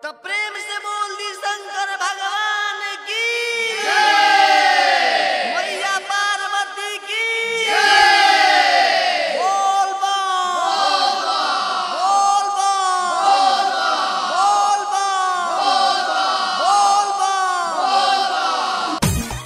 तो प्रेम से बोल दी शंकर भगवान की मैया पार्वती की बोल बम बोल बम बोल बम बोल बम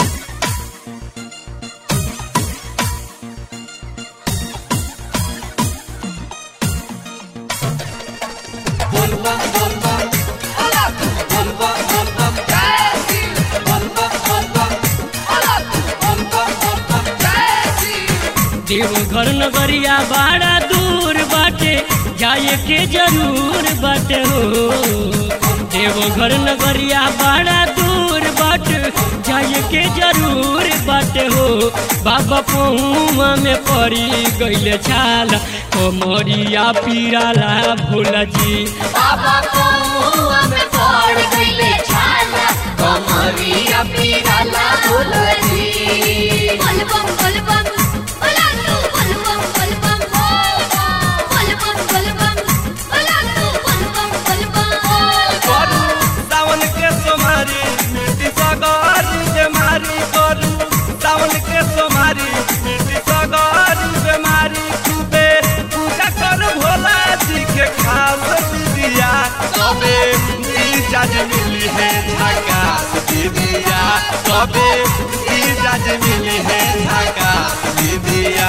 देवघर नगरिया बड़ा दूर बाटे जाए के जरूर बाटे हो देवघर नगरिया बड़ा दूर बाटे जाए के जरूर बाटे हो बाबा पहुआ में पड़ी गईले छाला कमरिया पीराला भोला जी बाबा को मुआ में पड़ गईले छाला कमरिया पीराला भुलजी बलबम बलबम बोला तू बलबम बलबम बलबम बलबम बोला तू बलबम बलबम करू सावन के सोमारी मिट्टी सगारी बेमारी करू सावन के सोमारी मिट्टी सगारी बेमारी खूबे पूजा कर भोला जी के खास दीदिया तबे इजाज मिली है झकास दीदिया तबे इजाज मिली है झकास दीदिया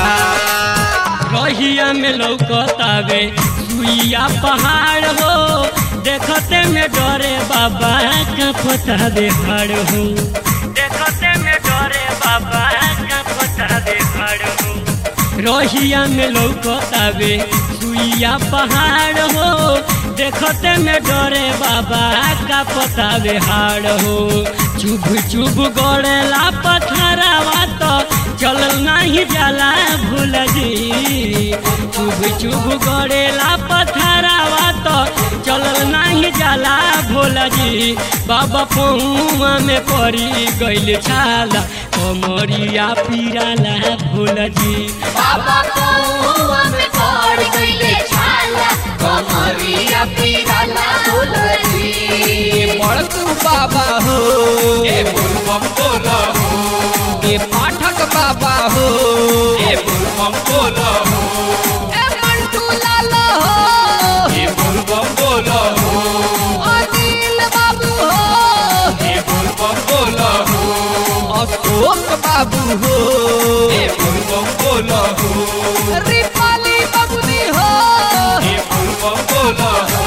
रहिया में लौकतावे सुइया पहाड़ हो देखते में डरे बाबा का पता देखाड़ हो देखते में डरे बाबा का पता देखाड़ हो रहिया में लौकतावे सुइया पहाड़ हो देखते में डरे बाबा का पता बेहाड़ हो चुभ चुभ गड़ेला पथरावा तो चलल नहीं जाला भूल जी चुभ चुभ गड़ेला पथरावा तो चलल नहीं जाला भोल जी बाबा पहुआ में पड़ी गइल छाला कमरिया पीराला भोल जी बाबा को मुआ में पड़ गईले छाला कमरिया पीराला भुलजी पढ़तु बाबा हो ए बुलबम बोला हो ए पाठक बाबा हो ए बुलबम बोला हो ए मंटू लाला हो ए बुलबम बोला हो अनिल बाबू हो ए बुलबम बोला हो अशोक बाबू हो ए बुलबम बोला हो रिपाली बाबूनी हो ए बुलबम बोला हो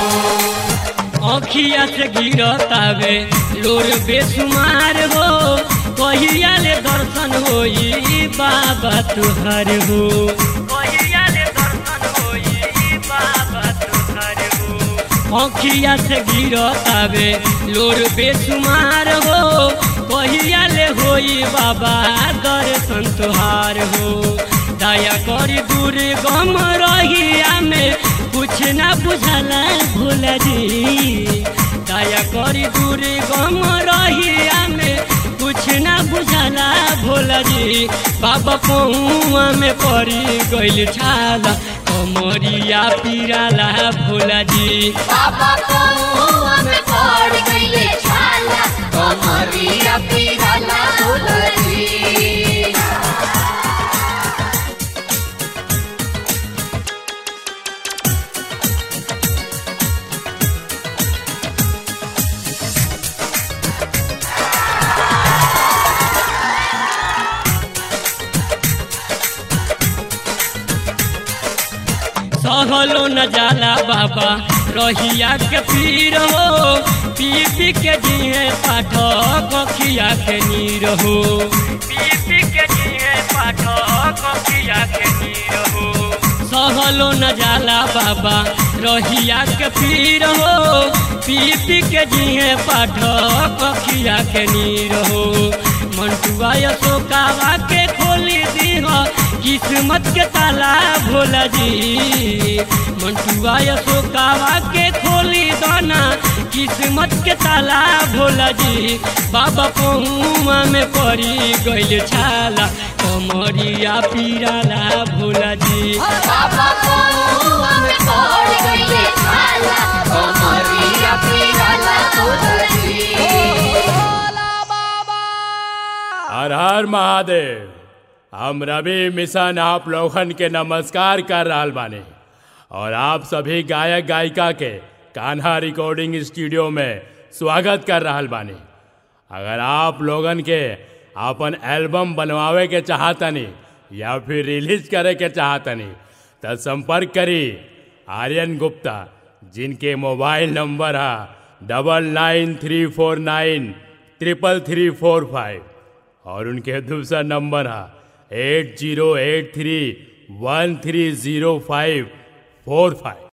अखिया से गिरतावे लोर बेसुमार हो कहिया ले दर्शन होई बाबा तुहार हो कहिया ले दर्शन होई बाबा तुहार हो अखिया से गिरतावे लोर बेसुमार हो कहिया ले होई बाबा दर्शन तुहार हो दया करी दूर गम रहिया में कुछ ना बुझला भूल जी दया करी दूर गम रहिया में कुछ ना बुझला भूल जी बाबा पहुआ में पड़ी गइल छाला कमरिया पीराला भूल जी बाबा को मुआ में पड़ गईले छाला कमरिया पीराला भुलजी सहलो न जाला बाबा रहिया के पीर हो पी पी के जिए पाठ कखिया के नीर हो पी पी के जिए पाठ कखिया के नीर हो सहलो न जाला बाबा रहिया के पीर हो पी पी के जिए पाठ कखिया के नीर हो मंटुआ अशोकावा के खोली दी हो किस्मत के ताला भोला जी मंटुआ अशोकावा के खोली दाना किस्मत के ताला भोला जी बाबा पहुआ में पड़ी गइल छाला कमरिया पीराला भोला जी बाबा को मुआ में पड़ गईले छाला कमरिया पीराला महादेव हम रवि मिशन आप लोगन के नमस्कार कर रहल बानी और आप सभी गायक गायिका के कान्हा रिकॉर्डिंग स्टूडियो में स्वागत कर रहल बानी अगर आप लोगन के अपन एल्बम बनवावे के चाहतनी या फिर रिलीज करे के चाहतनी तो संपर्क करी आर्यन गुप्ता जिनके मोबाइल नंबर है double nine three four nine triple three four five और उनके दूसरा नंबर है eight zero eight three one three zero five four five